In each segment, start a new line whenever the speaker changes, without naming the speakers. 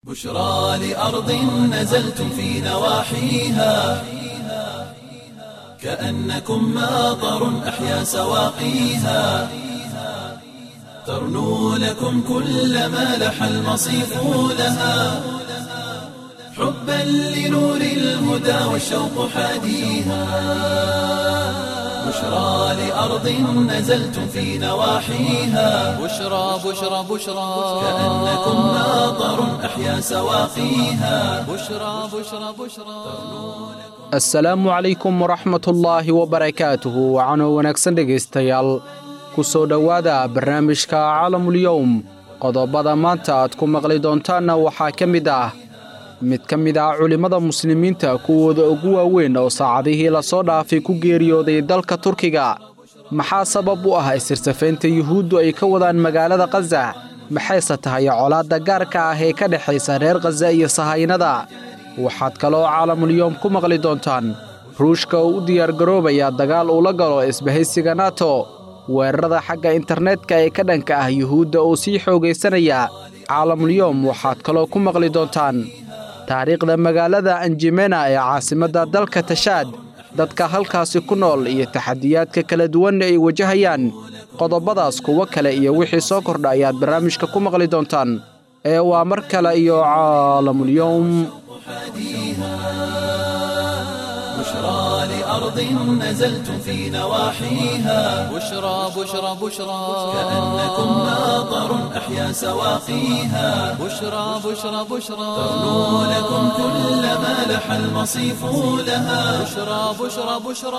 بشرى لأرض نزلتم في نواحيها كأنكم ماطر أحيا سواقيها ترنو لكم كل ما لح المصيف لها حبا لنور الهدى والشوق حاديها بشرى لأرض نزلتم في نواحيها
بشرى بشرى بشرى
كأنكم ماطر أحيا سواقيها
بشرى بشرى بشرى
assalaamu calaykum waraxmatullaahi wabarakaatuhu wacanoo wanaagsan dhegaystayaal ku soo dhowaada barnaamijka calamulyowm qodobada maanta aad ku maqli doontaanna waxaa ka mid ah mid ka mid ah culimmada muslimiinta kuwooda ugu waaweyn oo saacadihii lasoo dhaafay ku geeriyooday dalka turkiga maxaa sabab u ah isirsafaynta yuhuuddu ay ka wadaan magaalada khaza maxayse tahay colaadda gaarka ah ee ka dhexaysa reer khaza iyo sahaynada waxaad kaloo caalamulyoom ku maqli doontaan ruushka oo u diyaargaroobaya dagaal uu la galo isbahaysiga nato weerarada xagga internetka ee ka dhanka ah yuhuudda oo sii xoogaysanaya caalamulyoom waxaad kaloo ku maqli doontaan taariikhda magaalada anjimena ee caasimadda dalka tashaad dadka halkaasi ku nool iyo taxadiyaadka kala duwan ay wajahayaan qodobadaas kuwo kale iyo wixii soo kordha ayaad barnaamijka ku maqli doontaan ee waa mar kale iyo caalamulyoom
بشرى لأرض نزلتم في نواحيها
بشرى بشرى بشرى
كأنكم ماطر أحيا سواقيها
بشرى بشرى بشرى
ترنو لكم كل ما لح المصيف لها
بشرى بشرى بشرى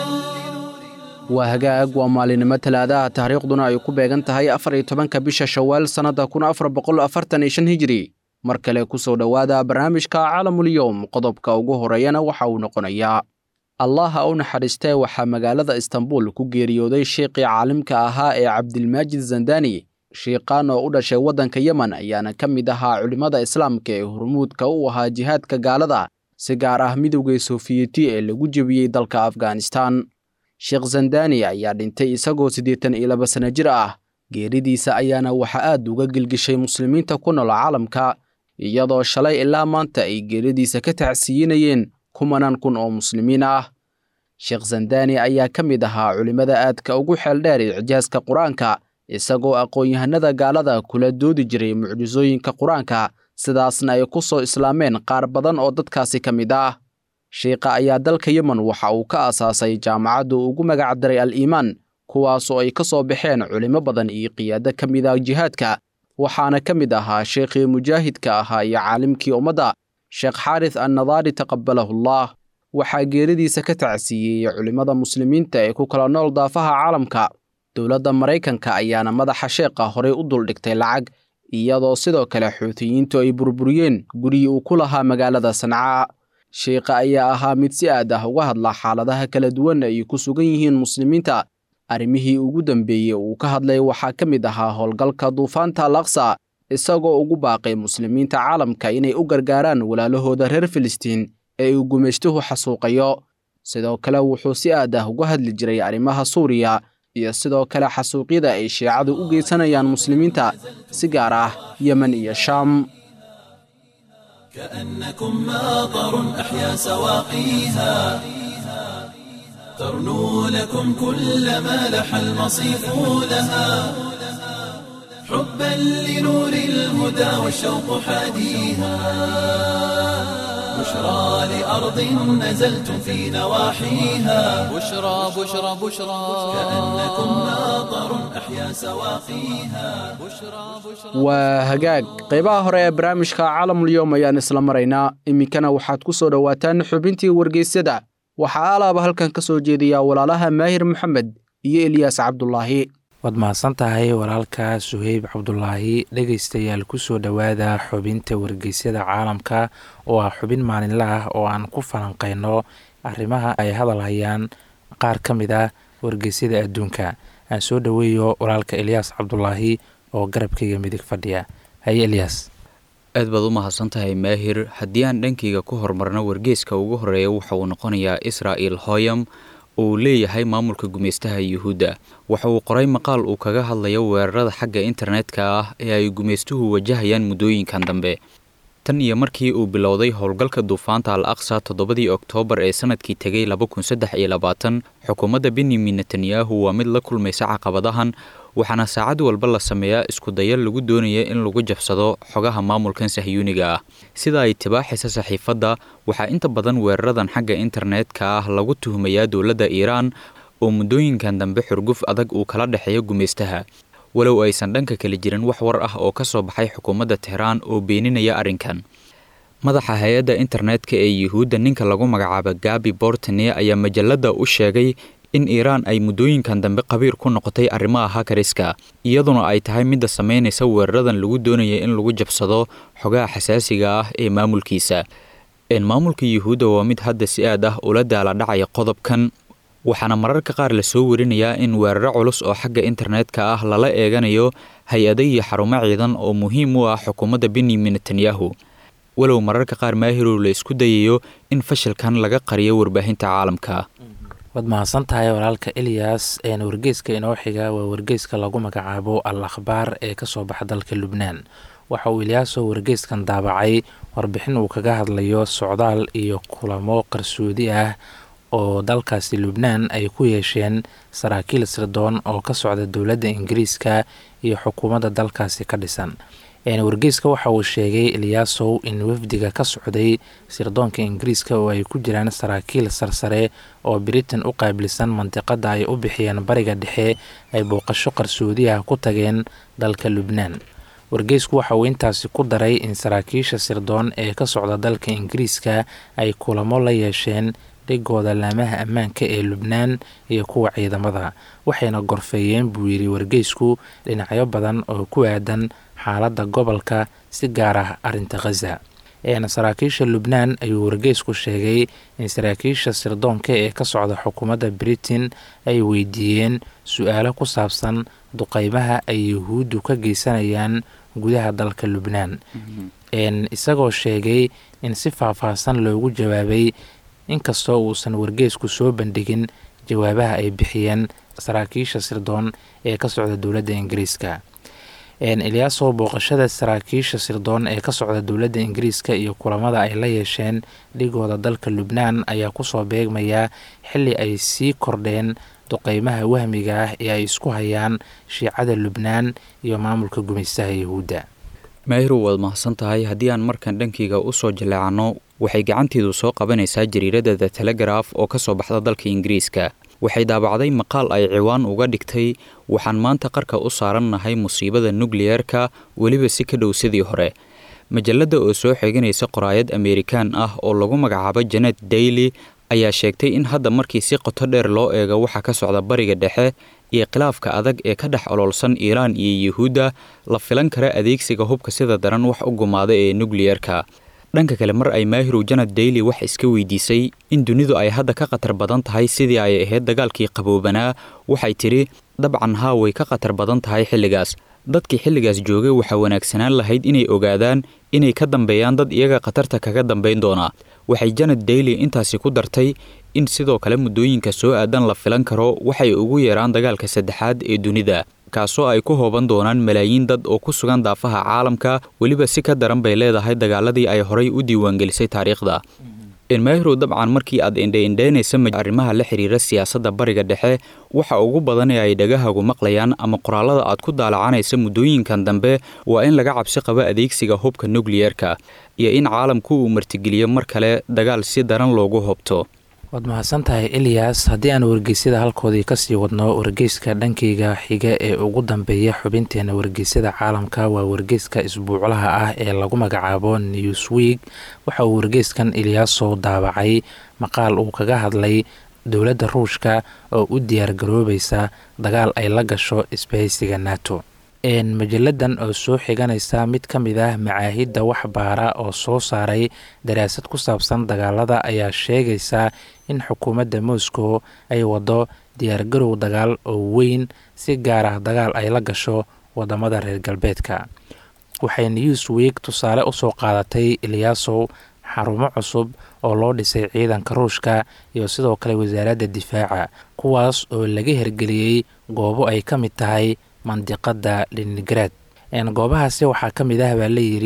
waa hagaag waa maalinimo talaadaha taariikhduna ay ku beegan tahay afar iyo tobanka bisha shawaal sannadda kun afar boqol afartan iyo shan hijiri mar kale ku soo dhowaada barnaamijka calamulyowm qodobka ugu horeeyana waxa uu noqonayaa allah ha u naxariistee waxaa magaalada istanbul ku geeriyooday sheekhii caalimka ahaa ee cabdilmaajid zandani shiiqaan oo u dhashay waddanka yemen ayaana ka mid ahaa culimmada islaamka ee hormuudka u ahaa jihaadka gaalada si gaar ah midowgii sofiyeeti ee lagu jebiyey dalka afghanistan sheekh zandani ayaa dhintay isagoo siddeetan iyo laba sanno jir ah geeridiisa ayaana waxa aad uga gelgishay muslimiinta ku nool caalamka iyadoo shalay ilaa maanta ay geeridiisa ka tacsiiyinayeen kumanaan kun oo muslimiin ah sheekh zandani ayaa ka mid ahaa culimmada aadka ugu xeeldheer icjaaska qur-aanka isagoo aqoon-yahanada gaalada kula doodi jiray mucjisooyinka qur-aanka sidaasna ay ku soo islaameen qaar badan oo dadkaasi ka mid ah shiikha ayaa dalka yemen waxa uu ka aasaasay jaamacaddu ugu magac daray al iimaan kuwaasoo ay ka soo baxeen culimo badan iyo qiyaado ka mid ah jihaadka waxaana ka mid ahaa sheikhii mujaahidka ahaa iyo caalimkii ummadda sheekh xaaris annadaari taqabalahullah waxaa geeridiisa ka tacsiiyey culimmada muslimiinta ee ku kala nool daafaha caalamka dowladda maraykanka ayaana madaxa sheekha horey u duldhigtay lacag iyadoo sidoo kale xuutiyiintu ay burburiyeen gurigii uu ku lahaa magaalada sancaa sheikha ayaa ahaa mid si aad ah uga hadla xaaladaha kala duwan ay ku sugan yihiin muslimiinta arrimihii ugu dambeeyey uu ka hadlay waxaa ka mid ahaa howlgalka duufaanta al aqsa isagoo ugu baaqay muslimiinta caalamka inay u gargaaraan walaalahooda reer filistiin ee uu gumaystuhu xasuuqayo sidoo kale wuxuu si aad ah uga hadli jiray arrimaha suuriya iyo sidoo kale xasuuqyada ay shiicadu u geysanayaan muslimiinta si gaar ah yemen iyo shaam
كأنكم ماطر أحيا سواقيها ترنو لكم كل ما لح المصيف لها حبا لنور الهدى والشوق حاديها بشرى لأرض نزلتم في نواحيها
بشرى بشرى بشرى
كأنكم ماطر أحيا سواقيها
بشرى بشرى
waa hagaag qaybaha hore ee barnaamijka caalamulyoom ayaan isla maraynaa iminkana waxaad ku soo dhowaataan xubintii wargeysyada waxaa alaaba halkan ka soo jeediyaa walaalaha maahir maxamed iyo eliyaas cabdulaahi
waad mahadsan tahay walaalka suheyb cabdulaahi dhegaystayaal kusoo dhowaada xubinta wargeysyada caalamka oo ah xubin maalinle ah oo aan ku falanqeyno arrimaha ay hadal hayaan qaar ka mid ah wargeysyada adduunka aan soo dhoweeyo walaalka eliyaas cabdulaahi oo garabkayga midig fadhiya haye eliyaas
aad baad u mahadsan tahay maahir haddii aan dhankayga ku horumarno wargeeska ugu horeeya waxa uu noqonayaa israa'el hoyam uu leeyahay maamulka gumaystaha yuhuudda waxa uu qoray maqaal uu kaga hadlayo weerarada xagga internetka ah ee ay gumaystuhu wajahayaan muddooyinkan dambe tan iyo markii uu bilowday howlgalka duufaanta al aqsa toddobadii oktoobar ee sanadkii tegay laba kun saddex iyo labaatan xukuumadda benyamin netanyahu waa mid la kulmaysa caqabadahan waxaana saacad walba la sameeyaa iskudayo lagu doonaya in lagu jabsado xogaha maamulkan sahyuuniga ah sida ay tibaaxaysa saxiifadda waxaa inta badan weeraradan xagga internetka ah lagu tuhmayaa dowladda iiraan oo muddooyinkan dambe xurguf adag uu kala dhexeeyo gumaystaha walow aysan dhanka kale jirin wax war ah oo ka soo baxay xukuumadda tehraan oo beeninaya arrinkan madaxa hay-adda internetka ee yuhuudda ninka lagu magacaabo gabi bortone ayaa majalladda u sheegay in iiraan ay muddooyinkan dambe qabiir ku noqotay arrimaha hakariska iyaduna ay tahay midda samaynaysa weeraradan lagu doonaya in lagu jabsado xogaha xasaasiga ah ee maamulkiisa maamulka yuhuudda waa mid hadda si aad ah ula daala dhacaya qodobkan waxaana mararka qaar lasoo warinayaa in weeraro culus oo xagga internetka ah lala eeganayo hay-ado iyo xarumo ciidan oo muhiim u ah xukuumadda benyamin netanyahu walow mararka qaar maahirow la isku dayayo in fashilkan laga qariyo warbaahinta caalamka
waad mahadsan tahay walaalka eliyas wargeyska inoo xiga waa wargeyska lagu magacaabo al akhbaar ee kasoo baxa dalka lubnaan waxa uu eliyaaso wargeyskan daabacay warbixin uu kaga hadlayo socdaal iyo kulamo qarsoodi ah oo dalkaasi lubnaan ay ku yeesheen saraakiil sirdoon oo ka socda dowladda ingiriiska iyo xukuumadda dalkaasi ka dhisan wargeyska waxa uu sheegay eliyaasow in wafdiga ka socday sirdoonka ingiriiska oo ay ku jiraan saraakiil sarsare oo britain u qaabilsan mandiqada ay u bixiyeen bariga dhexe ay booqasho qarsoodi ah ku tageen dalka lubnaan wargeysku waxa uu intaasi ku daray in saraakiisha sirdoon ee ka socda dalka ingiriiska ay kulamo la yeesheen dhigooda laamaha ammaanka ee lubnaan iyo kuwa ciidamada waxayna gorfeeyeen buu yidhi wargeysku dhinacyo badan oo ku aadan xaaladda gobolka si gaar ah arrinta khaza saraakiisha lubnaan ayuu wargeysku sheegay in saraakiisha sirdoonka ee ka socda xukuumadda britain ay weydiiyeen su-aalo ku saabsan duqeymaha ay yuhuuddu ka geysanayaan gudaha dalka lubnaan isagoo sheegay in si faahfaahsan loogu jawaabay inkastoo uusan wargeysku soo bandhigin jawaabaha ay bixiyeen saraakiisha sirdoon ee ka socda dowladda ingiriiska eliyaaso booqashada saraakiisha sirdoon ee ka socda dowladda ingiriiska iyo kulamada ay la yeesheen dhigooda dalka lubnaan ayaa kusoo beegmaya xili ay sii kordheen duqeymaha wahmiga ah ee ay isku hayaan shiicada lubnaan iyo maamulka gumaystaha yahuudda
maahirow waad mahadsan tahay haddii aan markan dhankeyga usoo jaleecano waxay gacanteedu soo qabanaysaa jariiradda the telegraf oo ka soo baxda dalka ingiriiska waxay daabacday maqaal ay ciwaan uga dhigtay waxaan maanta qarka u saarannahay musiibada nukliyeerka weliba si ka dhow sidii hore majalladda oo soo xeeganaysa qoraayad ameerikaan ah oo lagu magacaabo janet daily ayaa sheegtay in hadda markii si qoto dheer loo eego waxa ka socda bariga dhexe iyo khilaafka adag ee ka dhex oloolsan iiraan iyo yuhuudda la filan kara adeegsiga hubka sida daran wax u gumaada ee nukliyerka dhanka kale mar ay maahirow janad daily wax iska weydiisay in dunidu ay hadda ka khatar badan tahay sidii ay ahayd dagaalkii qaboobanaa waxay tidhi dabcan haa way ka khatar badan tahay xilligaas dadkii xilligaas joogay waxaa wanaagsanaan lahayd inay ogaadaan inay ka dambeeyaan dad iyaga khatarta kaga dambayn doonaa waxay janad daily intaasi ku dartay in sidoo kale muddooyinka soo aadan la filan karo waxay ugu yeeraan dagaalka saddexaad ee dunida kaasoo ay ku hooban doonaan malaayiin dad oo ku sugan daafaha caalamka weliba si ka daran bay leedahay dagaaladii ay horay u diiwaangelisay taariikhda enmahrow dabcan markii aad indheindheynaysa arrimaha la xiriira siyaasadda bariga dhexe waxa ugu badan ee ay dhagahagu maqlayaan ama qoraalada aad ku daalacanaysa muddooyinkan dambe waa in laga cabsi qabo adeegsiga hubka nukliyerka iyo in caalamku uu martigeliyo mar kale dagaal si daran loogu hobto
waad mahadsan tahay eliyas haddii aan wargeysyada halkoodii kasii wadno wargeyska dhankayga xiga ee ugu dambeeya xubinteena wargeysyada caalamka waa wargeyska isbuuclaha ah ee lagu magacaabo newsweek waxa uu wargeyskan eliyaaso daabacay maqaal uu kaga hadlay dowladda ruushka oo u diyaargaroobaysa dagaal ay la gasho isbahaysiga nato majalladan oo soo xiganaysa mid ka mid ah macaahidda waxbaara oo soo saaray daraasad ku saabsan dagaalada ayaa sheegaysa in xukuumadda moscow ay wado diyaargarow dagaal oo weyn si gaar ah dagaal ay la gasho wadamada reer galbeedka waxay newsweek tusaale usoo qaadatay eliyaasow xarumo cusub oo loo dhisay ciidanka ruushka iyo sidoo kale wasaaradda difaaca kuwaas oo laga hirgeliyey goobo ay ka mid tahay mandiqada leningrad goobahaasi waxaa ka mid ah baa layidhi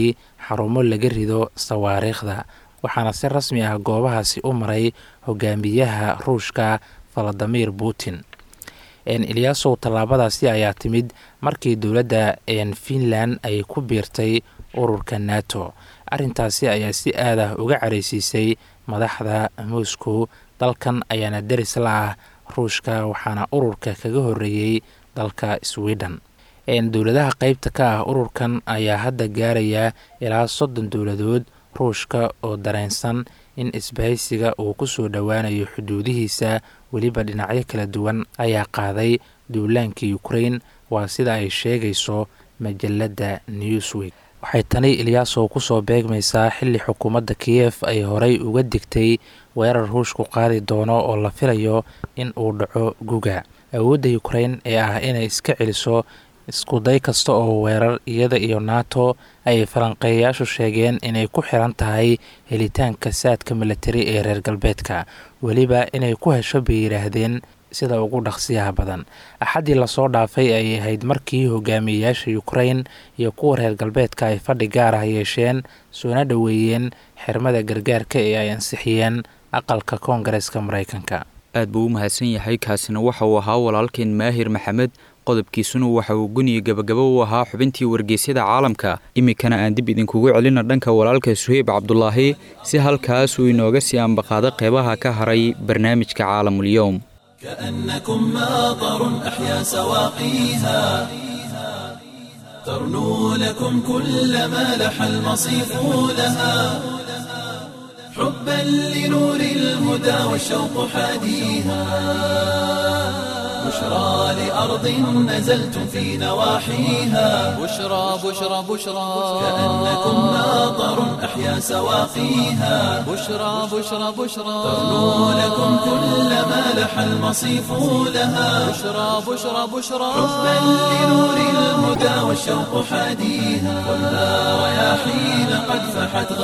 xarumo laga rido sawaariikhda waxaana si rasmi ah goobahaasi u maray hogaamiyaha ruushka valadimir putin eliyaasow tallaabadaasi ayaa timid markii dowladda finland ay ku biirtay ururka nato arrintaasi ayaa si aad ah uga careysiisay madaxda moscow dalkan ayaana deris la ah ruushka waxaana ururka kaga horeeyey dalka sweden dowladaha qeybta ka ah ururkan ayaa hadda gaaraya ilaa soddon dowladood ruushka oo dareensan in isbahaysiga uu ku soo dhowaanayo xuduudihiisa weliba dhinacyo kala duwan ayaa qaaday duulaankii ukrain waa sida ay sheegayso majalada newsweek waxay tani ilyaasow kusoo beegmaysaa xilli xukuumadda kiyef ay horey uga digtay weerar ruushku qaadi doono oo la filayo in uu dhaco guga awoodda ukrain ee ah inay iska celiso iskuday kasta oo weerar iyada iyo nato ay falanqeeyayaashu sheegeen inay ku xiran tahay helitaanka saadka milatari ee reer galbeedka weliba inay ku hesho bay yidhaahdeen sida ugu dhaqsiyaha badan axaddii lasoo dhaafay ay ahayd markii hogaamiyeyaasha ukrain iyo kuwa reer galbeedka ay fadhi gaar ah yeesheen soona dhoweeyeen xirmada gargaarka ee ay ansixiyeen aqalka koongareeska maraykanka
aad buu u mahadsan yahay kaasina waxa uu ahaa walaalkeen maahir maxamed qodobkiisuna waxa uu guniya gabagabo u ahaa xubintii wargeysyada caalamka iminkana aan dib idinkugu celina dhanka walaalka suheyb cabdulaahi si halkaas uu inooga sii ambaqaado qeybaha ka haray barnaamijka caalamulyoom
كأنكم ماطر أحيا سواقيها ترنو لكم كل ما لح المصيف لها حبا لنور الهدى والشوق حاديها بشرى لأرض نزلتم في نواحيها
بشرى بشرى بشرى
كأنكم ماطر أحيا سواقيها
بشرى بشرى بشرى
ترنو لكم كل ما لح المصيف لها
بشرى بشرى بشرى
حبا لنور الهدى والشوق حاديها خذها رياحين قد فحت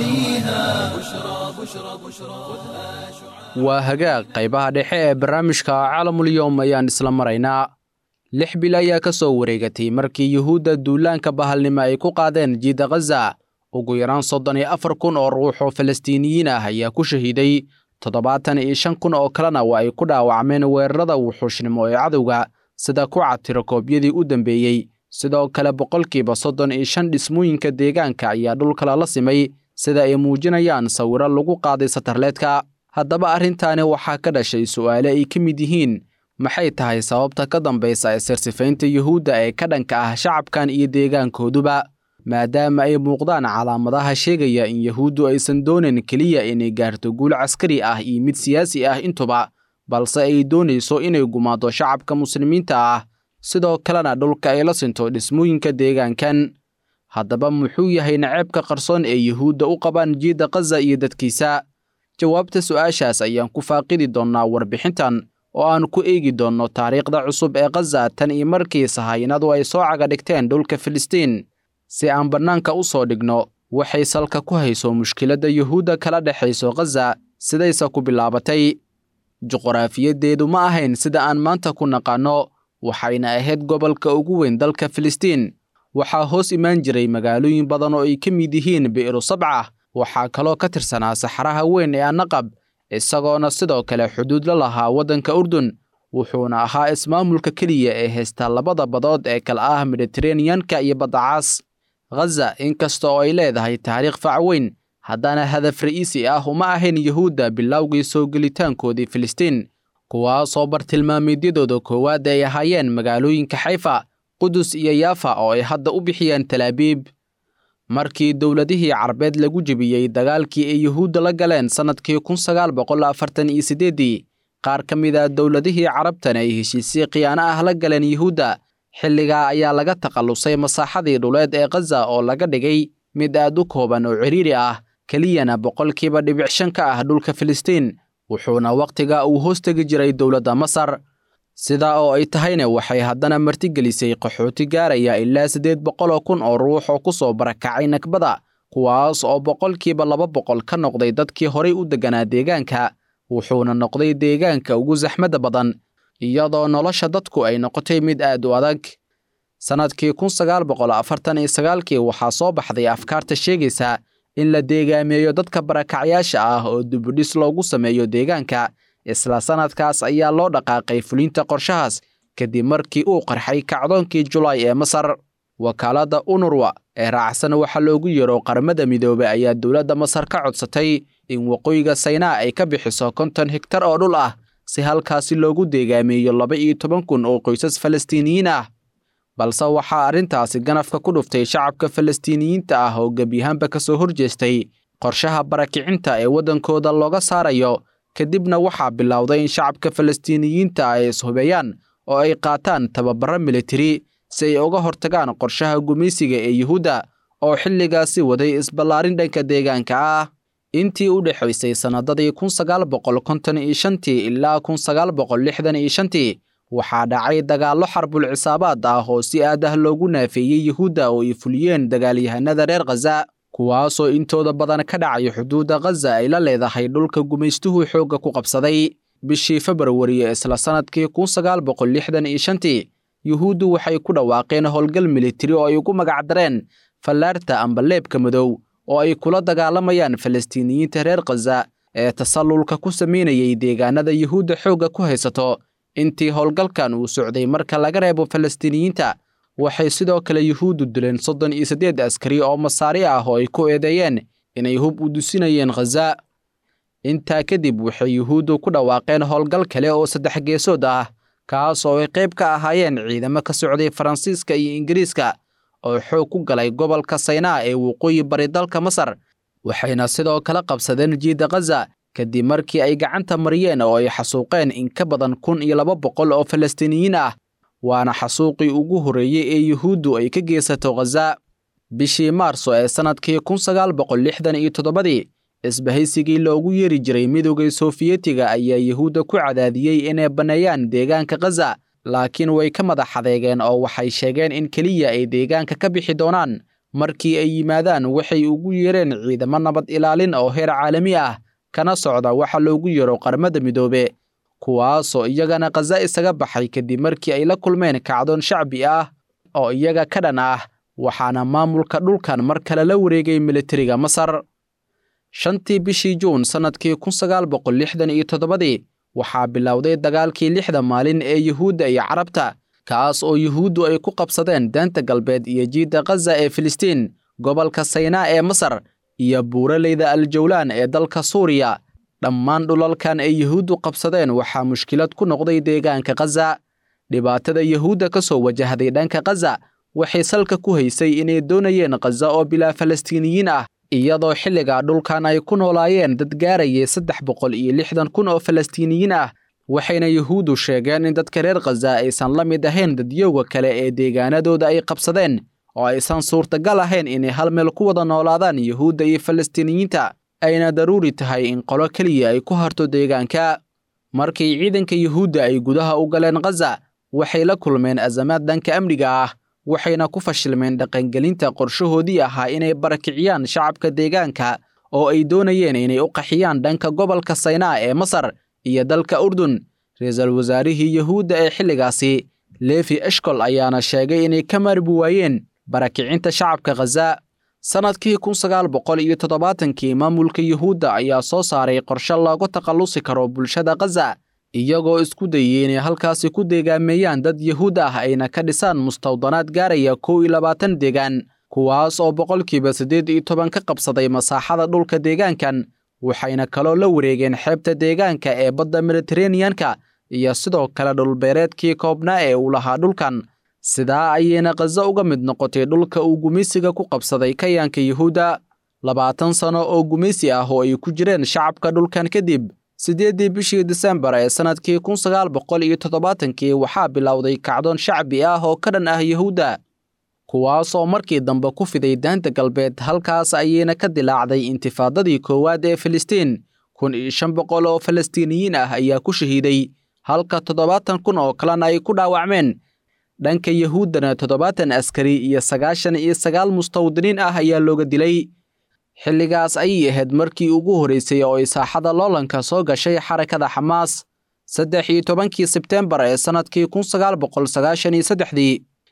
غواليها بشرى بشرى بشرى خذها شعاع
waa hagaag qaybaha dhexe ee barnaamijka caalamulyoom ayaan isla maraynaa lix bil ayaa ka soo wareegatay markii yuhuudda duulaanka bahalnimo ay ku qaadeen jiida khaza ugu yaraan soddon iyo afar kun oo ruux oo falastiiniyiin ah ayaa ku shahiiday toddobaatan iyo shan kun oo kalena waa ay ku dhaawacmeen weerarada wuxuushnimo ee cadowga sida ku catiro koobyadii u dambeeyey sidoo kale boqolkiiba soddon iyo shan dhismooyinka deegaanka ayaa dhulkala la simay sida ay muujinayaan sawiro lagu qaaday satarleedka haddaba arrintaani waxaa ka dhashay su'aale ay ka mid yihiin maxay tahay sababta ka dambaysa ee sirsifaynta yuhuudda ee ka dhanka ah shacabkan iyo deegaankooduba maadaama ay muuqdaan calaamadaha sheegaya in yuhuuddu aysan doonayn keliya inay gaarto guul caskari ah iyo mid siyaasi ah intuba balse ay doonayso inay gumaado shacabka muslimiinta ah sidoo kalena dhulka ay la sinto dhismooyinka deegaankan haddaba muxuu yahay naceebka qarsoon ee yuhuudda u qabaan jiidda khaza iyo dadkiisa jawaabta su'aashaas ayaan ku faaqidi doonnaa warbixintan oo aan ku eegi doonno taariikhda cusub ee khaza tan iyo markii sahaynadu ay soo caga dhigteen dhulka filistiin si aan bannaanka u soo dhigno waxay salka ku hayso mushkiladda yuhuudda kala dhexayso khaza sidayse ku bilaabatay juqraafiyadeedu ma ahayn sida aan maanta ku naqaanno waxayna ahayd gobolka ugu weyn dalka filistiin waxaa hoos imaan jiray magaalooyin badan oo ay ka mid yihiin bi'ru sabca waxaa kaloo ka tirsanaa saxaraha weyn ee annaqab isagoona sidoo kale xuduud la lahaa waddanka urdun wuxuuna ahaa ismaamulka keliya ee haysta labada badood ee kale ah mediteraneyanka iyo baddacaas khaza inkasta oo ay leedahay taariikh fac weyn haddana hadaf ra'iisi ah uma ahayn yuhuudda bilowgii soo gelitaankoodii filistiin kuwaasoo bartilmaameedyadooda koowaad ay ahaayeen magaalooyinka xayfa qudus iyo yaafa oo ay hadda u bixiyeen talaabiib markii dowladihii carbeed lagu jebiyey dagaalkii ay yuhuudda la galeen sannadkii kun sagaal boqol afartan iyo siddeeddii qaar ka mid a dowladihii carabtan ay heshiisii khiyaano ah la galeen yuhuudda xilligaa ayaa laga takhallusay masaaxadii dhuleed ee khaza oo laga dhigay mid aad u kooban oo cidhiiri ah keliyana boqolkiiba dhibic shan ka ah dhulka filistiin wuxuuna wakhtiga uu hoostegi jiray dowladda masar sidaa oo ay tahayna waxay haddana martigelisay qaxooti gaaraya ilaa siddeed boqoloo kun oo ruux oo ku soo barakacay nakbada kuwaas oo boqolkiiba laba boqol ka noqday dadkii horay u degganaa deegaanka wuxuuna noqday deegaanka ugu saxmadda badan iyadoo nolosha dadku ay noqotay mid aad u adag sannadkii kun sagaal boqol afartan iyo sagaalkii waxaa soo baxday afkaarta sheegaysa in la deegaameeyo dadka barakacyaasha ah oo dibudhis loogu sameeyo deegaanka isla sannadkaas ayaa loo dhaqaaqay fulinta qorshahaas kadib markii uu qarxay kacdoonkii julaay ee masar wakaaladda unurwa ee raacsan waxa loogu yeero qaramada midoobey ayaa dowladda masar ka codsatay in waqooyiga saynaa ay ka bixiso konton higtar oo dhul ah si halkaasi loogu deegaameeyo laba iyo toban kun oo qoysas falastiiniyiin ah balse waxaa arrintaasi ganafka ku dhuftay shacabka falastiiniyiinta ah oo gebyahaanba ka soo horjeestay qorshaha barakicinta ee waddankooda looga saarayo kadibna waxaa bilowday in shacabka falastiiniyiinta ay ishubeeyaan oo ay qaataan tababaro militari si ay uga hortagaan qorshaha gumaysiga ee yuhuudda oo xilligaasi waday isballaarin dhanka deegaanka ah intii u dhexaysay sannadadii kun sagaal boqol konton iyo shantii ilaa kun sagaal boqol lixdan iyo shantii waxaa dhacay dagaallo xarbul cisaabaad ah oo si aad ah loogu naafeeyey yuhuudda oo ay fuliyeen dagaalyahanada reer khaza kuwaasoo intooda badan ka dhacay xuduudda khaza ay la leedahay dhulka gumaystuhu xoogga ku qabsaday bishii februari ee isla sannadkii kun sagaal boqol lixdan iyo shantii yuhuuddu waxay ku dhawaaqeen howlgal militari oo ay ugu magacdareen fallaarta amba leebka madow oo ay kula dagaalamayaan falastiiniyiinta reer khaza ee tasallulka ku samaynayay deegaanada yuhuudda xoogga ku haysato intii howlgalkan uu socday marka laga reebo falastiiniyiinta waxay sidoo kale yuhuuddu dileen soddon iyo siddeed askari oo masaari ah oo ay ku eedeeyeen inay hub u dusinayeen khaza intaa kadib waxay yuhuuddu ku dhawaaqeen howlgal kale oo saddex geesood ah kaas oo ay qayb ka ahaayeen ciidamo ka socday faransiiska iyo ingiriiska oo xoog ku galay gobolka saynaa ee waqooyi bari dalka masar waxayna sidoo kale qabsadeen jiidda khaza kadib markii ay gacanta mariyeen oo ay xasuuqeen in ka badan kun iyo laba boqol oo falastiiniyiin ah waana xasuuqii ugu horreeyey ee yuhuuddu ay ka geysato khaza bishii maarso ee sannadkii kun sagaal boqol lixdan iyo toddobadii isbahaysigii loogu yeeri jiray midowgii soofiyetiga ayaa yuhuudda ku cadaadiyey inay banneeyaan deegaanka khaza laakiin way ka madax adeegeen oo waxay sheegeen in keliya ay deegaanka ka bixi doonaan markii ay yimaadaan waxay ugu yeereen ciidamo nabad ilaalin oo heer caalami ah kana socda waxa loogu yeero qaramada midoobe kuwaasoo iyagana khaza isaga baxay kadib markii ay la kulmeen kacdoon shacbi ah oo iyaga ka dhan ah waxaana maamulka dhulkan mar kale la wareegay militariga masar shantii bishii juun sannadkii kun sagaal boqol lixdan iyo toddobadii waxaa bilowday dagaalkii lixda maalin ee yuhuudda iyo carabta kaas oo yuhuuddu ay ku qabsadeen daanta galbeed iyo jiidda khaza ee filistiin gobolka saynaa ee masar iyo buuraleyda aljawlaan ee dalka suuriya dhammaan dhulalkan ay yuhuuddu qabsadeen waxaa mushkilad ku noqday deegaanka khaza dhibaatada yuhuudda ka soo wajahday dhanka khaza waxay salka ku haysay inay doonayeen khaza oo bilaa falastiiniyiin ah iyadoo xilligaa dhulkan ay ku noolaayeen dad gaarayay saddex boqol iyo lixdan kun oo falastiiniyiin ah waxayna yuhuuddu sheegeen in dadka reer khaza aysan la mid ahayn dadyowga kale ee deegaanadooda ay qabsadeen oo aysan suurtagal ahayn inay hal meel ku wada noolaadaan yuhuudda iyo falastiiniyiinta ayna daruuri tahay in qolo keliya ay ku harto deegaanka markii ciidanka yuhuudda ay gudaha u galeen khaza waxay la kulmeen azamaad dhanka amniga ah waxayna ku fashilmeen dhaqangelinta qorshahoodii ahaa inay barakiciyaan shacabka deegaanka oo ay doonayeen inay u qaxiyaan dhanka gobolka saynaa ee masar iyo dalka urdun ra-iisul wasaarihii yuhuudda ee xilligaasi leefi eshkol ayaana sheegay inay ka maarbi waayeen barakicinta shacabka khaza sannadkii kun sagaal boqol iyo toddobaatankii maamulka yuhuudda ayaa soo saaray qorshe looga takhallusi karo bulshada khaza iyagoo isku dayey inay halkaasi ku deegaameeyaan dad yuhuud ah ayna ka dhisaan mustawdanaad gaaraya kow iyo labaatan deegaan kuwaas oo boqolkiiba siddeed iyo toban ka qabsaday masaaxada dhulka deegaankan waxayna kaloo la wareegeen xeebta deegaanka ee badda mediteraneanka iyo sidoo kale dhulbeereedkii koobnaa ee uu lahaa dhulkan sidaa ayayna khaza uga mid noqotay dhulka uu gumaysiga ku qabsaday kayaanka yuhuudda labaatan sano oo gumaysi ah oo ay ku jireen shacabka dhulkan kadib siddeeddii bishii disembar ee sannadkii kun sagaal boqol iyo toddobaatankii waxaa bilowday kacdoon shacbi ah oo ka dhan ah yuhuudda kuwaasoo markii dambe ku fiday daanta galbeed halkaas ayayna ka dilaacday intifaadadii koowaad ee filistiin kun iyo shan boqol oo falastiiniyiin ah ayaa ku shahiiday halka toddobaatan kun oo kalena ay ku dhaawacmeen dhanka yuhuuddana toddobaatan askari iyo sagaashan iyo sagaal mustawdiniin ah ayaa looga dilay xilligaas ayay ahayd markii ugu horraysay oo ay saaxada loolanka soo gashay xarakada xamaas saddex iyo tobankii sebteembar ee sannadkii kun sagaal boqol sagaashan iyo saddexdii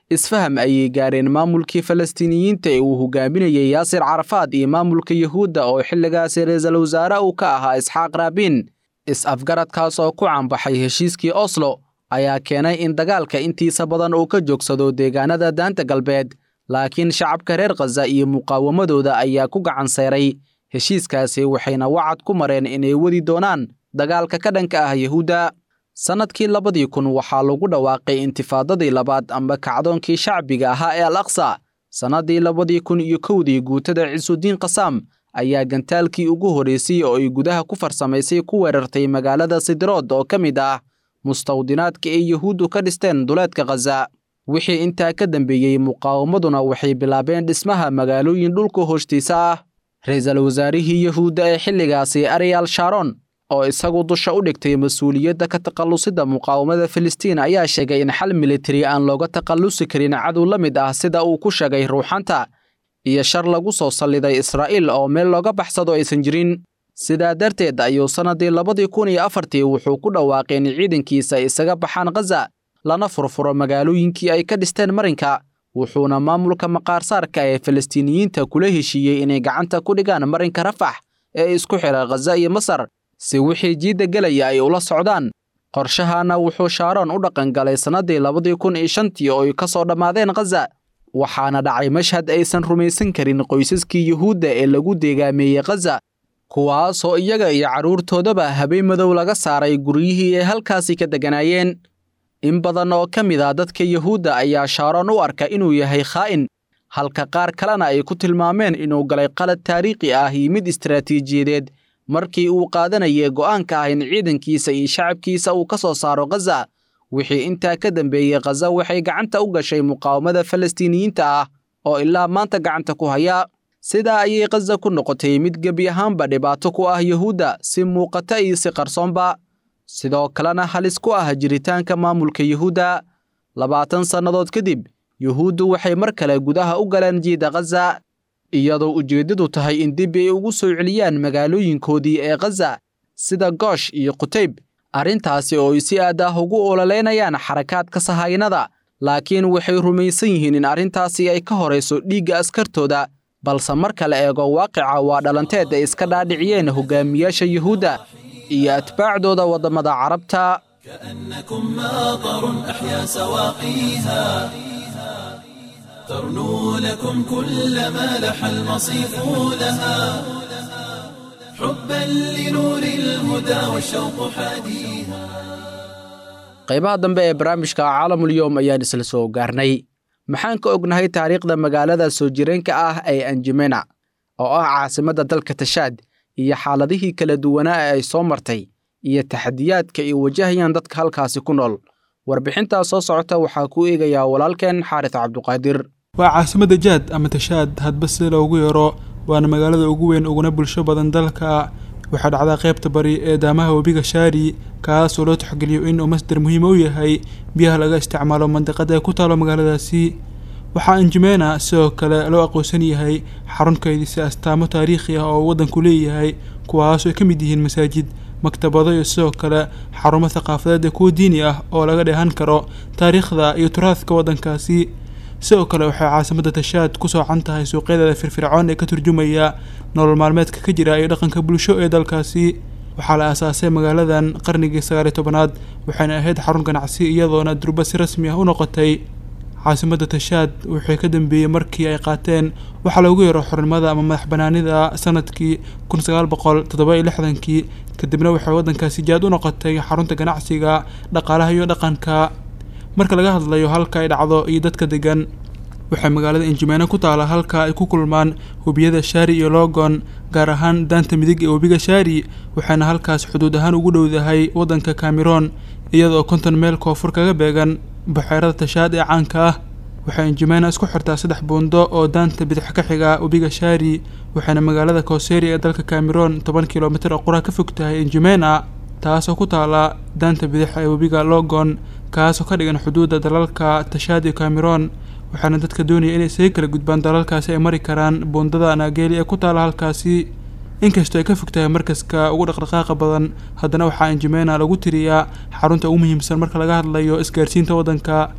isfaham ayay gaareen maamulkii falastiiniyiinta ee uu hogaaminayay yaasir carafaad iyo maamulka yuhuudda oo xilligaasi ra-iisul wasaare uu ka ahaa isxaaq raabiin is-afgaradkaas oo ku cambaxay heshiiskii oslo ayaa keenay in dagaalka intiisa badan uu ka joogsado deegaanada daanta galbeed laakiin shacabka reer khaza iyo muqaawamadooda ayaa ku gacan sayray heshiiskaasi waxayna wacad ku mareen inay wadi doonaan dagaalka ka dhanka ah yuhuudda sannadkii labadii kun waxaa lagu dhawaaqay intifaadadii labaad amba kacdoonkii shacbiga ahaa ee al aqsa sannaddii labadii kun iyo kowdii guutada cisuudiin kasaam ayaa gantaalkii ugu horreysay oo ay gudaha ku farsamaysay ku weerartay magaalada sidirood oo ka mid ah mustawdinaadka ay yuhuuddu ka dhisteen duleedka khaza wixii intaa ka dambeeyey muqaawamaduna waxay bilaabeen dhismaha magaalooyin dhulka hoostiisa ah ra-iisul wasaarihii yuhuudda ee xilligaasi ariyaal sharon oo isagu dusha u dhigtay mas-uuliyadda ka takhallusidda muqaawamada filistiin ayaa sheegay in xal militari aan looga takhallusi karin cadow la mid ah sida uu ku sheegay ruuxanta iyo shar lagu soo salliday israa'iil oo meel looga baxsado aysan jirin sidaa darteed ayuu sannaddii labadii kun iyo afartii wuxuu ku dhawaaqay in ciidankiisa isaga baxaan khaza lana furfuro magaalooyinkii ay ka dhisteen marinka wuxuuna maamulka maqaarsaarka ee falastiiniyiinta kula heshiiyey inay gacanta ku dhigaan marinka rafax ee isku xidha khaza iyo masar si wixii jiidda gelaya ay ula socdaan qorshahaana wuxuu shaaroon u dhaqangalay sannaddii labadii kun iyo shantii oo ay ka soo dhammaadeen khaza waxaana dhacay mashhad aysan rumaysan karin qoysaskii yuhuudda ee lagu deegaameeyey khaza kuwaasoo iyaga iyo carruurtoodaba habeen madow laga saaray guryihii ay halkaasi ka degganaayeen in badan oo ka mid ah dadka yuhuudda ayaa shaaroon u arka inuu yahay khaa'in halka qaar kalena ay ku tilmaameen inuu galay qalad taariikhi ah iyo mid istaraatiijiyadeed markii uu qaadanayay go'aanka ah in ciidankiisa iyo shacabkiisa uu ka soo saaro khaza wixii intaa ka dambeeyey khaza waxay gacanta u gashay muqaawamada falastiiniyiinta ah oo ilaa maanta gacanta ku haya sidaa ayay khaza ku noqotay mid gebi ahaanba dhibaato ku ah yuhuudda si muuqata iyo si qarsoonba sidoo kalena halis ku ah jiritaanka maamulka yuhuudda labaatan sannadood kadib yuhuuddu waxay mar kale gudaha u galeen jiida khaza iyadoo ujeeddadu tahay in dib ay ugu soo celiyaan magaalooyinkoodii ee khaza sida goosh iyo qutayb arrintaasi oo ay si aad ah ugu ololeynayaan xarakaadka sahaynada laakiin waxay rumaysan yihiin in arrintaasi ay ka horayso dhiigga askartooda balse marka la eego waaqica waa dhalanteed ay iska dhaadhiciyeen hogaamiyaasha yuhuudda iyo atbaacdooda waddamada carabta
كأنكم ماطر أحيا سواقيها ترنو لكم كل ما لح المصيف لها حبا لنور الهدى والشوق حاديها
qaybaha dambe ee barnaamijka caalamulyoom ayaan isla soo gaarnay maxaan ka ognahay taariikhda magaalada soo jireenka ah ee anjimena oo ah caasimadda dalka tashaad iyo xaaladihii kala duwanaa ee ay soo martay iyo taxadiyaadka ay wajahayaan dadka halkaasi ku nool warbixintaas soo socota waxaa ku eegayaa walaalkeen xaaris cabduqaadir
waa caasimadda jaad ama tashaad hadba sida loogu yeero waana magaalada ugu weyn uguna bulsho badan dalka waxaa dhacdaa qaybta bari ee daamaha webiga shaari kaasoo loo taxgeliyo in uu masdar muhiima u yahay biyaha laga isticmaalo mandiqada ee ku taalo magaaladaasi waxaa anjimena sidoo kale loo aqoonsan yahay xarun kaydisa astaamo taariikhi ah oo uu waddanku leeyahay kuwaasoo ay ka mid yihiin masaajid maktabado iyo sidoo kale xarumo thaqaafadeed ee kuwa diini ah oo laga dheehan karo taariikhda iyo turaadka waddankaasi sidoo kale waxay caasimadda tashaad ku soocan tahay suuqyadeeda firfircoon ee ka turjumaya nolol maalmeedka ka jira iyo dhaqanka bulsho ee dalkaasi waxaa la aasaasay magaaladan qarnigii sagaaliyo tobanaad waxayna ahayd xarun ganacsi iyadoona durba si rasmi ah u noqotay caasimadda tashaad wixii ka dambeeyey markii ay qaateen waxaa loogu yeero xornimada ama madax banaanida sanadkii kun sagaal boqol toddoba iyo lixdankii kadibna waxay waddankaasi jaad u noqotay xarunta ganacsiga dhaqaalaha iyo dhaqanka marka laga hadlayo halka ay dhacdo iyo dadka degan waxay magaalada injimeena ku taala halka ay ku kulmaan webiyada shaari iyo logon gaar ahaan daanta midig ee webiga shaari waxayna halkaas xuduud ahaan ugu dhowdahay waddanka cameroon iyadoo konton meel koonfur kaga beegan buxeerada tashaad ee caanka ah waxay injimeena isku xirtaa saddex buundo oo daanta bidix ka xiga webiga shaari waxayna magaalada kooseri ee dalka cameroon toban kilomitir oo qura ka fog tahay injimena taasoo ku taala daanta bidix ee webiga logon kaasoo ka dhigan xuduudda dalalka tashaad iyo cameroon waxaana dadka doonaya inay isaga kala gudbaan dalalkaasi ay mari karaan buundada naageeli ee ku taala halkaasi inkastoo ay ka fog tahay markaska ugu dhaqdhaqaaqa badan haddana waxaa injimena lagu tiriyaa xarunta ugu muhiimsan marka laga hadlayo isgaarsiinta waddanka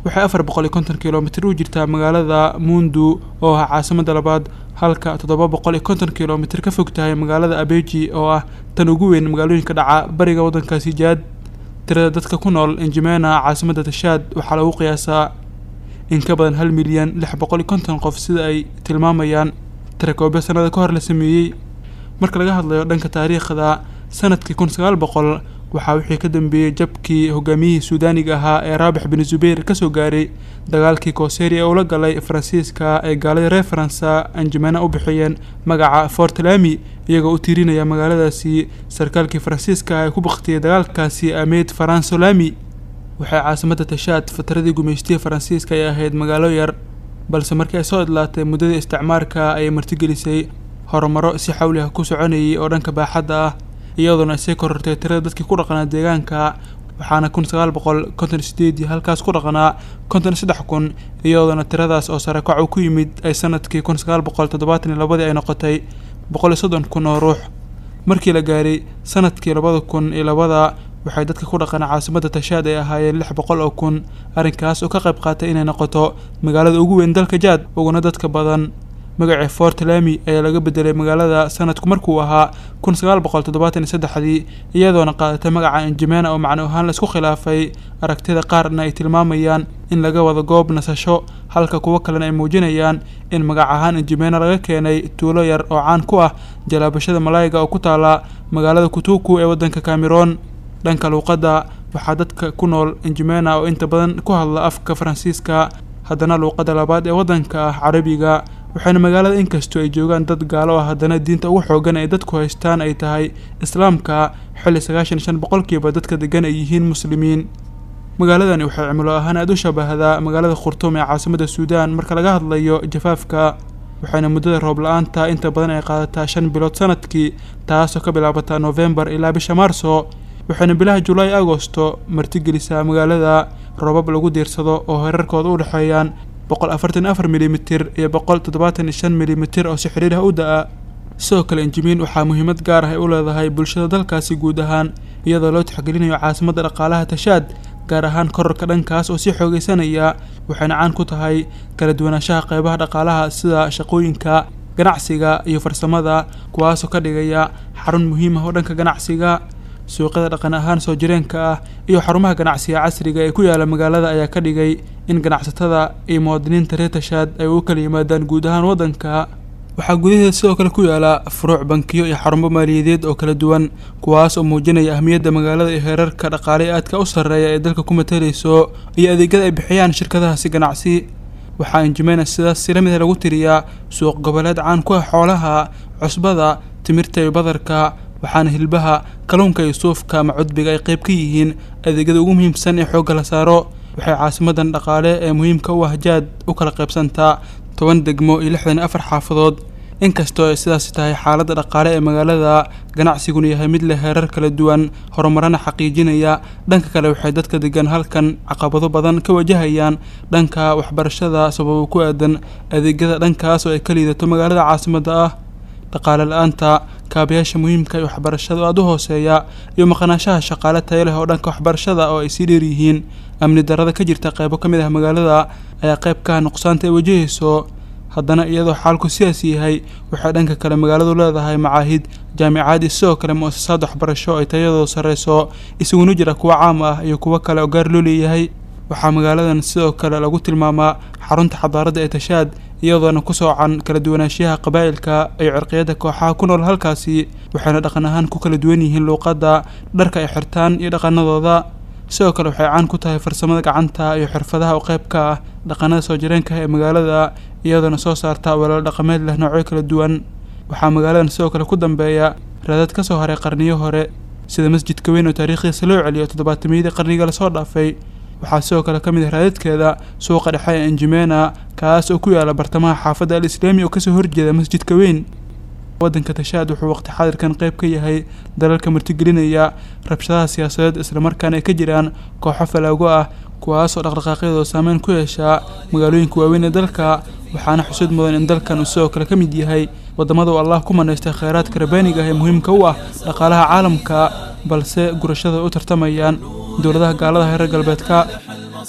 waxay afar boqol iyo konton kilomitir u jirtaa magaalada mundu oo ah caasimada labaad halka toddoba boqol iyo konton kilomitir ka fog tahay magaalada abeji oo ah tan ugu weyn magaalooyinka dhaca bariga waddankaasi jaad tirada dadka ku nool injimena caasimada tashaad waxaa lagu qiyaasaa in ka badan hal milyan lix boqol iyo konton qof sida ay tilmaamayaan tirakoobyo sanada ka hor la sameeyey marka laga hadlayo dhanka taariikhda sanadkii kun sagaal boqol waxaa wixii ka dambeeyey jabkii hogaamiyihii suudaaniga ahaa ee raabix bin zubayr kasoo gaaray dagaalkii kooseri ee ula galay faransiiska ee gaaladii reer faransa anjimena u bixiyeen magaca fortlami iyagoo u tiirinaya magaaladaasi sarkaalkii faransiiska ah ee ku baktiyay dagaalkaasi ameyd faransolami waxay caasimada tashaad fatradii gumaystihii faransiiska ay ahayd magaalo yar balse markii ay soo idlaatay muddadii isticmaarka ayay martigelisay horumaro si xawli ah ku soconayay oo dhanka baaxadda ah iyadoona isay korortay tirada dadkii ku dhaqanaa deegaanka waxaana kun sagaal boqol konton sideedii halkaas ku dhaqanaa konton saddex kun iyadoona tiradaas oo sare kacu ku yimid ay sanadkii kun sagaal boqol toddobaatan iyo labadii ay noqotay boqol iyo soddon kun oo ruux markii la gaaray sanadkii labada kun iyo labada waxay dadka ku dhaqanaa caasimada tashaad ay ahaayeen lix boqol oo kun arrinkaas oo ka qayb qaatay inay noqoto magaalada ugu weyn dalka jaad uguna dadka badan magacii fort lami ayaa laga bedelay magaalada sanadku markuu ahaa kun sagaal boqol toddobaatan iyo saddexdii iyadoona qaadatay magaca injimena oo macno ahaan laisku khilaafay aragtida qaarna ay tilmaamayaan in laga wado goob nasasho halka kuwo kalena ay muujinayaan in magac ahaan injimena laga keenay tuulo yar oo caan ku ah jalaabashada malaayiga oo ku taala magaalada kutuku ee waddanka cameroon dhanka luuqadda waxaa dadka ku nool injimena oo inta badan ku hadla afka faransiiska haddana luuqadda labaad ee waddanka ah carabiga waxaana magaalada inkastoo ay joogaan dad gaalo ah haddana diinta ugu xoogan ay dadku haystaan ay tahay islaamka xilli sagaashan iyo shan boqolkiiba dadka degan ay yihiin muslimiin magaaladani waxay cimilo ahaan aada u shabahdaa magaalada khurtuum ee caasimada suudaan marka laga hadlayo jafaafka waxayna muddada roob la-aanta inta badan ay qaadataa shan bilood sanadkii taasoo ka bilaabata noofembar ilaa bisha maarso waxayna bilaha julaay agosto martigelisaa magaalada roobab lagu diirsado oo herarkooda u dhexeeyaan boqol afartan afar milimitir iyo boqol toddobaatan iyo shan milimitir oo si xiriir ah u da-a sidoo kale injimiin waxaa muhiimad gaar ah ay u leedahay bulshada dalkaasi guud ahaan iyadoo loo tixgelinayo caasimadda dhaqaalaha tashaad gaar ahaan korarka dhankaas oo sii xoogeysanaya waxayna caan ku tahay kala duwanaanshaha qeybaha dhaqaalaha sida shaqooyinka ganacsiga iyo farsamada kuwaasoo ka dhigaya xarun muhiim ah oo dhanka ganacsiga suuqyada dhaqan ahaan soo jireenka ah iyo xarumaha ganacsiga casriga ee ku yaala magaalada ayaa ka dhigay in ganacsatada iyo muwaadiniinta reer tashaad ay u kala yimaadaan guud ahaan waddanka waxaa gudaheeda sidoo kale ku yaala furuuc bankiyo iyo xarumo maaliyadeed oo kala duwan kuwaas oo muujinaya ahmiyadda magaalada iyo heerarka dhaqaale ee aadka u sarreeya ee dalka ku matalayso iyo adeegyada ay bixiyaan shirkadahaasi ganacsi waxaa injimena sidaas si lamid ah lagu tiriyaa suuq goboleed caan ku ah xoolaha cusbada timirta iyo badarka waxaana hilbaha kalluunka iyo suufka ama cudbiga ay qayb ka yihiin adeegyada ugu muhiimsan ee xoogga la saaro waxay caasimadan dhaqaale ee muhiimka u ah jaad u kala qaybsantaa toban degmo iyo lixdan iyo afar xaafadood inkastoo ay sidaasi tahay xaaladda dhaqaale ee magaalada ganacsiguna yahay mid leh heerar kala duwan horumarana xaqiijinaya dhanka kale waxay dadka degan halkan caqabado badan ka wajahayaan dhanka waxbarashada sababo ku aadan adeegyada dhankaas oo ay ka liidato magaalada caasimadda ah dhaqaale la-aanta kaabayaasha muhiimka iyo waxbarashada oo aada u hooseeya iyo maqnaanshaha shaqaale tayo leh oo dhanka waxbarashada oo ay sii dheer yihiin amni darrada ka jirta qaybo ka mid ah magaalada ayaa qayb ka ah nuqsaanta ay wajahayso haddana iyadoo xaalku sidaas yahay waxay dhanka kale magaaladu leedahay macaahid jaamicaad iyo sidoo kale mu-asasaad waxbarasho ay tayadooda sarreyso isaguna jira kuwo caam ah iyo kuwo kale oo gaar loo leeyahay waxaa magaaladan sidoo kale lagu tilmaamaa xarunta xadaaradda ee tashaad iyadoona ku soocan kala duwanaanshiyaha qabaa'ilka iyo cirqiyada kooxaha ku nool halkaasi waxayna dhaqan ahaan ku kala duwan yihiin luuqadda dharka ay xirtaan iyo dhaqanadooda sidoo kale waxay caan ku tahay farsamada gacanta iyo xirfadaha oo qayb ka ah dhaqanada soo jireenka ee magaalada iyadoona soo saarta walaalo dhaqameed leh noocyo kala duwan waxaa magaaladan sidoo kale ku dambeeya raadad ka soo haray qarniyo hore sida masjidka weyn oo taariikhdiisa loo celiyo toddobaatamiyadii qarniga lasoo dhaafay waxaa sidoo kale ka mid ah raadadkeeda suuqa dhexe ee enjimena kaas oo ku yaala bartamaha xaafadda al islaami oo kasoo horjeeda masjidka weyn waddanka tashaad wuxuu waqti xaadirkan qayb ka yahay dalalka martigelinaya rabshadaha siyaasadeed islamarkaana ay ka jiraan kooxo falaago ah kuwaasoo dhaqdhaqaaqyadooda saameyn ku yeeshaa magaalooyinka waaweyn ee dalka waxaana xusud mudan in dalkan uu sidoo kale ka mid yahay waddamada uu allah ku manaystay kheyraadka rabaaniga ah ee muhiimka u ah dhaqaalaha caalamka balse gurashada ay u tartamayaan dowladaha gaalada reer galbeedka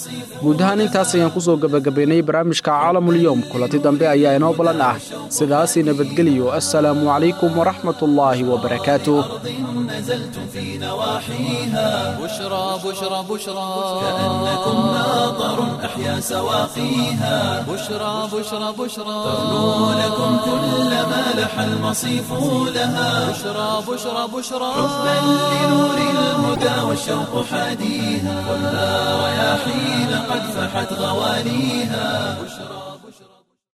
guud ahaan intaas ayaan ku soo gebagabaynay barnaamijka caalamulyoom kulanti dambe ayaa inoo ballan ah sidaasi nabadgeliyo assalaamu calaykum waraxmatullaahi wabarakaatuh
نزلتم في نواحيها
بشرى بشرى بشرى
كأنكم ماطر أحيا سواقيها
بشرى بشرى بشرى
تغنو لكم كل ما لح المصيف لها
بشرى بشرى بشرى
حبا لنور الهدى والشوق حاديها خذها رياحين قد فحت غواليها بشرى